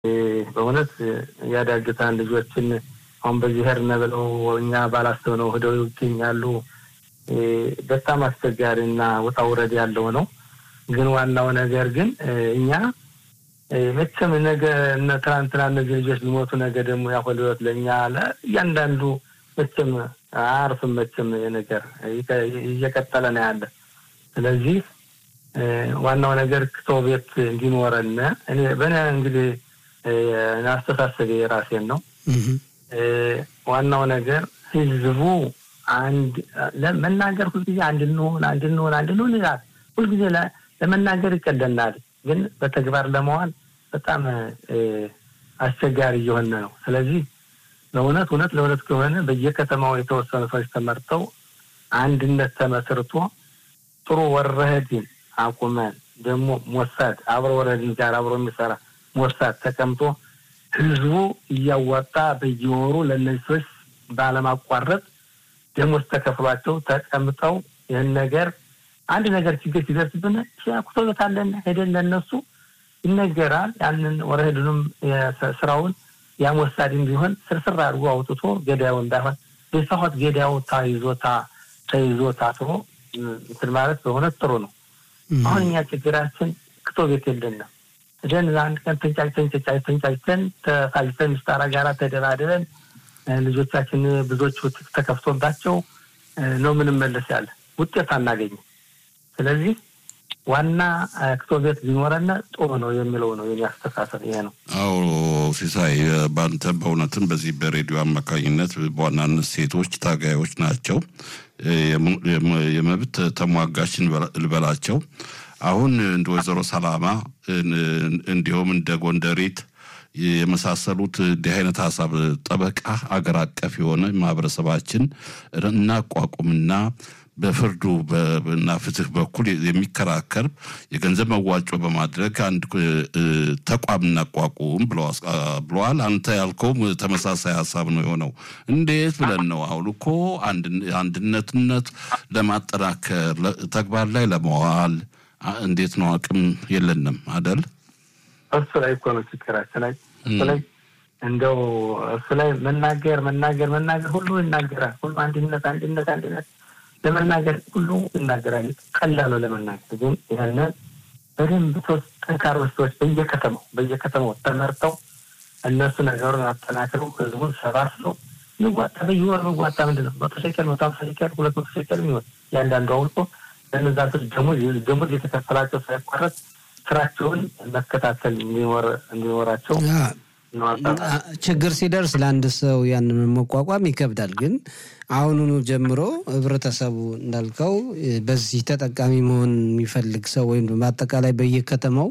በእውነት ያዳግታን ልጆችን አሁን በዚህ ሄድን ብለው እኛ ባላሰብነው ሂደው ይገኛሉ። በጣም አስቸጋሪ እና ውጣ ውረድ ያለው ነው። ግን ዋናው ነገር ግን እኛ መቼም ነገ ትናንትና እነዚህ ልጆች ሊሞቱ ነገ ደግሞ ያሁል ህይወት ለእኛ እያንዳንዱ መቼም አያርፍም። መቼም ነገር እየቀጠለ ነው ያለ። ስለዚህ ዋናው ነገር ክቶ ቤት እንዲኖረን እኔ በእኔ እንግዲህ አስተሳሰብ የራሴን ነው። ዋናው ነገር ህዝቡ አንድ ለመናገር ሁልጊዜ አንድ እንሆን አንድ እንሆን አንድ እንሆን ይላል። ሁልጊዜ ለመናገር ይቀለናል፣ ግን በተግባር ለመዋል በጣም አስቸጋሪ እየሆነ ነው። ስለዚህ ለእውነት እውነት ለእውነት ከሆነ በየከተማው የተወሰኑ ሰዎች ተመርተው አንድነት ተመስርቶ ጥሩ ወረህድን አቁመን ደግሞ ሞሳድ አብሮ ወረድን ጋር አብሮ የሚሰራ ሞሳድ ተቀምጦ ህዝቡ እያዋጣ በየወሩ ለእነዚህ ሰዎች ባለማቋረጥ ደሞዝ ተከፍሏቸው ተቀምጠው ይህን ነገር አንድ ነገር ችግር ሲደርስብን ኩቶበታለን ሄደን ለእነሱ ይነገራል። ያንን ወረህድንም ስራውን ያም ወሳድም ቢሆን ስርስር አድርጎ አውጥቶ ገዳዩ እንዳይሆን የሰሆት ገዳዩ ታይዞ ተይዞ ታስሮ እንትን ማለት በእውነት ጥሩ ነው። አሁን እኛ ችግራችን ክቶ ቤት የለንም። ደን አንድ ቀን ተንጫጭተን ተንጫጭተን ተሳጅተን ምስጣራ ጋራ ተደራድረን ልጆቻችን ብዙዎቹ ተከፍቶባቸው ነው ምንመለስ ያለ ውጤት አናገኝም። ስለዚህ ዋና ክቶ ቤት ቢኖረን ጥሩ ነው የሚለው ነው የኔ አስተሳሰብ ይሄ ነው። አዎ ሲሳይ፣ በአንተ በእውነትም በዚህ በሬዲዮ አማካኝነት በዋናነት ሴቶች ታጋዮች ናቸው፣ የመብት ተሟጋች ልበላቸው። አሁን እንደ ወይዘሮ ሰላማ እንዲሁም እንደ ጎንደሬት የመሳሰሉት እንዲህ አይነት ሀሳብ ጠበቃ አገር አቀፍ የሆነ ማህበረሰባችን እናቋቁምና በፍርዱ እና ፍትህ በኩል የሚከራከር የገንዘብ መዋጮ በማድረግ አንድ ተቋም እናቋቁም ብለዋል። አንተ ያልከውም ተመሳሳይ ሀሳብ ነው የሆነው። እንዴት ብለን ነው አሁን እኮ አንድነትነት ለማጠናከር ተግባር ላይ ለመዋል እንዴት ነው? አቅም የለንም አደል? እሱ ላይ እኮ ነው ችግራችን። ላይ እሱ ላይ እንደው እሱ ላይ መናገር መናገር መናገር ሁሉ ይናገራል። ሁሉ አንድነት አንድነት አንድነት ለመናገር ሁሉ ይናገራል። ቀላሉ ለመናገር ግን ያንን በደንብ ሶስት ጠንካሮች ሰዎች በየከተማው በየከተማው ተመርተው እነሱ ነገሩን አጠናክረው ህዝቡን ሰባስበው የሚዋጣ በየወር የሚዋጣ ምንድን ነው መቶ ሸቀል መቶ ሀምሳ ሸቀል ሁለት መቶ ሸቀል የሚሆን ያንዳንዱ አውልቆ ለእነዛ ሰዎች ደሞዝ ደሞዝ የተከፈላቸው ሳይቋረጥ ስራቸውን መከታተል እንዲኖራቸው ችግር ሲደርስ ለአንድ ሰው ያንን መቋቋም ይከብዳል። ግን አሁኑኑ ጀምሮ ህብረተሰቡ እንዳልከው በዚህ ተጠቃሚ መሆን የሚፈልግ ሰው ወይም በአጠቃላይ በየከተማው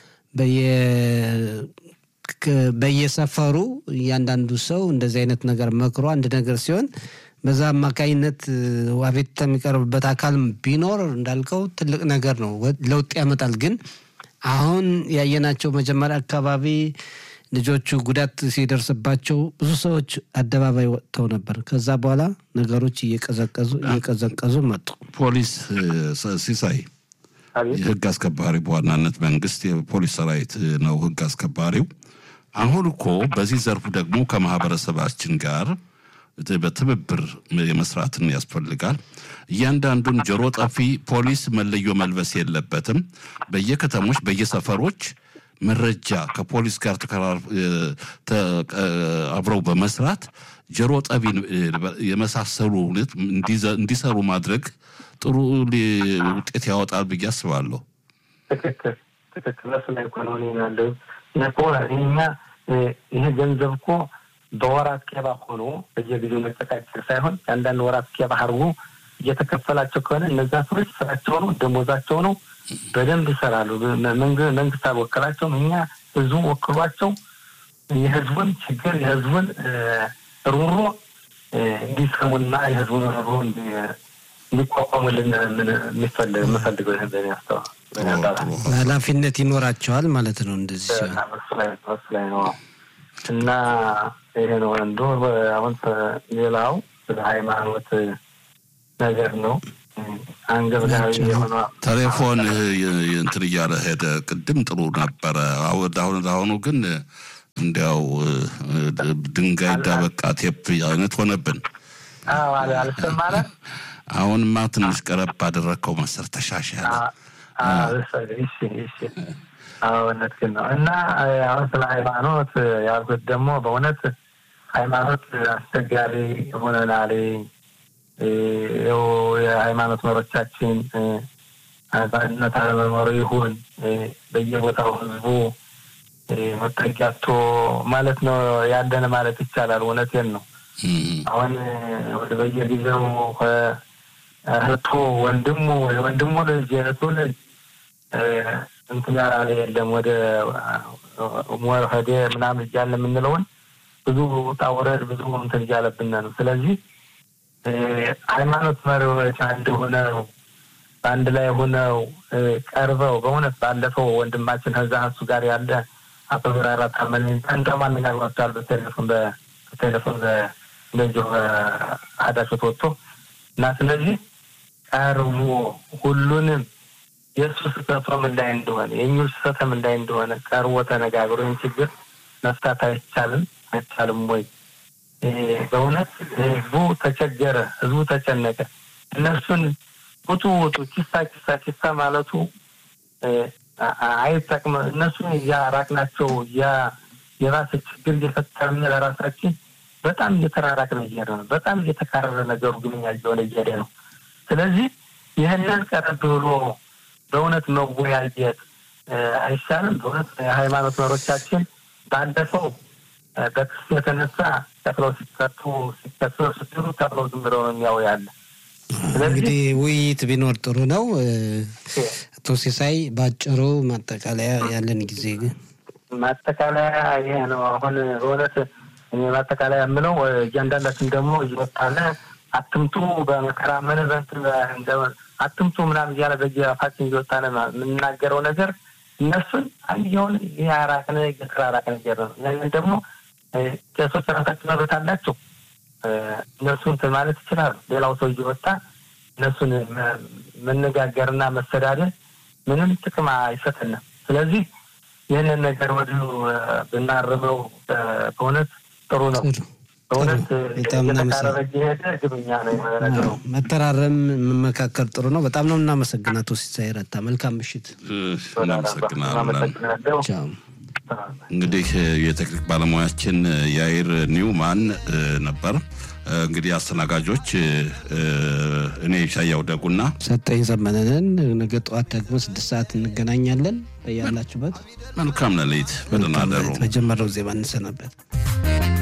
በየሰፈሩ እያንዳንዱ ሰው እንደዚህ አይነት ነገር መክሮ አንድ ነገር ሲሆን በዛ አማካኝነት አቤቱታ የሚቀርብበት አካል ቢኖር እንዳልከው ትልቅ ነገር ነው፣ ለውጥ ያመጣል። ግን አሁን ያየናቸው መጀመሪያ አካባቢ ልጆቹ ጉዳት ሲደርስባቸው ብዙ ሰዎች አደባባይ ወጥተው ነበር። ከዛ በኋላ ነገሮች እየቀዘቀዙ እየቀዘቀዙ መጡ። ፖሊስ ሲሳይ የህግ አስከባሪ በዋናነት መንግስት የፖሊስ ሰራዊት ነው ህግ አስከባሪው። አሁን እኮ በዚህ ዘርፉ ደግሞ ከማህበረሰባችን ጋር በትብብር የመስራትን ያስፈልጋል። እያንዳንዱን ጆሮ ጠፊ ፖሊስ መለዮ መልበስ የለበትም። በየከተሞች በየሰፈሮች መረጃ ከፖሊስ ጋር አብረው በመስራት ጆሮ ጠቢ የመሳሰሉ እንዲሰሩ ማድረግ ጥሩ ውጤት ያወጣል ብዬ አስባለሁ። ትክክል ትክክል። እሱ ላይ እኮ ነው ያለው። እኛ ይሄ ገንዘብ እኮ በወራት ኬባ ሆኖ በየጊዜው መጨቃጨቅ ሳይሆን የአንዳንድ ወራት ኬባ አድርጎ እየተከፈላቸው ከሆነ እነዛ ሰዎች ስራቸው ነው፣ ደሞዛቸው ነው፣ በደንብ ይሰራሉ። መንግስት አልወከላቸውም። እኛ ህዝቡ ወክሏቸው የህዝቡን ችግር የህዝቡን ሩሮ እንዲሰሙና የህዝቡን ሩሮ እንዲቋቋሙልን የምፈልገው ይህን ያስተዋል ኃላፊነት ይኖራቸዋል ማለት ነው። እንደዚህ ሲሆን እሱ ላይ ነው እና ይሄ ነው አንዱ። አሁን ሌላው ስለ ሃይማኖት ነገር ነው። አንገብጋቢ የሆነ ቴሌፎን እንትን እያለ ሄደ። ቅድም ጥሩ ነበረ። አሁን አሁኑ ግን እንዲያው ድንጋይ ዳበቃ ቴፕ አይነት ሆነብን። አልሰማለ አሁንማ ትንሽ ቀረብ አደረግከው መሰል ተሻሻለ። እውነት ግን ነው እና አሁን ስለ ሃይማኖት ያልኩት ደግሞ በእውነት ሃይማኖት አስቸጋሪ ሆነናል። ይኸው የሃይማኖት መሪዎቻችን በአንድነት አለመኖሩ ይሁን በየቦታው ህዝቡ መጠጊያቶ ማለት ነው ያለን ማለት ይቻላል። እውነቴን ነው። አሁን ወደ በየጊዜው እህቱ ወንድሙ የወንድሙ ልጅ የእህቱ ልጅ እንትን ያላለ የለም ወደ ሞርሄዴ ምናምን እያለ የምንለውን ብዙ ውጣ ውረድ ብዙ እንትን እያለብን ነው። ስለዚህ ሃይማኖት መሪዎች አንድ ሆነው በአንድ ላይ ሆነው ቀርበው በእውነት ባለፈው ወንድማችን ከዛ እሱ ጋር ያለ አቶ ብራራ ታመን እንደውም አነጋግሯቸዋል በቴሌፎን በቴሌፎን እንደዚሁ አዳሾት ወጥቶ እና ስለዚህ ቀርቦ ሁሉንም የእሱ ስህተቶም እንዳይ እንደሆነ የእኙ ስህተትም እንዳይ እንደሆነ ቀርቦ ተነጋግሮ ይህን ችግር መፍታት አይቻልም አይቻልም ወይ? በእውነት ህዝቡ ተቸገረ፣ ህዝቡ ተጨነቀ። እነሱን ውጡ ውጡ ኪሳ ኪሳ ኪሳ ማለቱ አይጠቅም። እነሱን እያራቅናቸው የራስ ችግር እየፈጠርን ለራሳችን በጣም እየተራራቅን እየሄደ ነው። በጣም እየተካረረ ነገሩ ግንኛ እየሆነ እየሄደ ነው። ስለዚህ ይህንን ቀረብ ብሎ በእውነት መወያየት አይሻልም? በእውነት የሃይማኖት መሪዎቻችን ባለፈው በክስ የተነሳ ተክለው ሲከቱ ሲከሱ ስትሉ ተክለው ዝም ብለው ነው የሚያው ያለ እንግዲህ ውይይት ቢኖር ጥሩ ነው። አቶ ሲሳይ በአጭሩ ማጠቃለያ ያለን ጊዜ ግን ማጠቃለያ ይሄ ነው። አሁን በእውነት እኔ ማጠቃለያ የምለው እያንዳንዳችን ደግሞ እየወጣለ አትምቱ በመከራ ምን አትምቱ ምናምን እያለ በየአፋችን እየወጣነ የምናገረው ነገር እነሱን አንድየውን ያራቅነ እየተራራቅነ እየሄደ ነው። ያንን ደግሞ ቄሶች ራሳቸው መብት አላቸው። እነሱን እንትን ማለት ይችላሉ። ሌላው ሰው እየወጣ እነሱን መነጋገርና መሰዳደር ምንም ጥቅም አይሰጠንም። ስለዚህ ይህንን ነገር ወዲሁ ብናርመው በእውነት ጥሩ ነው። በእውነት እየተካረረ እየሄደ ግብኛ ነው ነገሩ። መተራረም መመካከር ጥሩ ነው። በጣም ነው እናመሰግን አቶ ሲሳይ ረታ። መልካም ምሽት። እናመሰግናለን። እንግዲህ የቴክኒክ ባለሙያችን ያይር ኒውማን ነበር። እንግዲህ አስተናጋጆች እኔ ሻያው ደጉና ሰጠኝ ዘመነንን። ነገ ጠዋት ደግሞ ስድስት ሰዓት እንገናኛለን። በያላችሁበት መልካም ሌሊት፣ በደህና እደሩ። መጀመሪያው ዜማ እንሰናበት።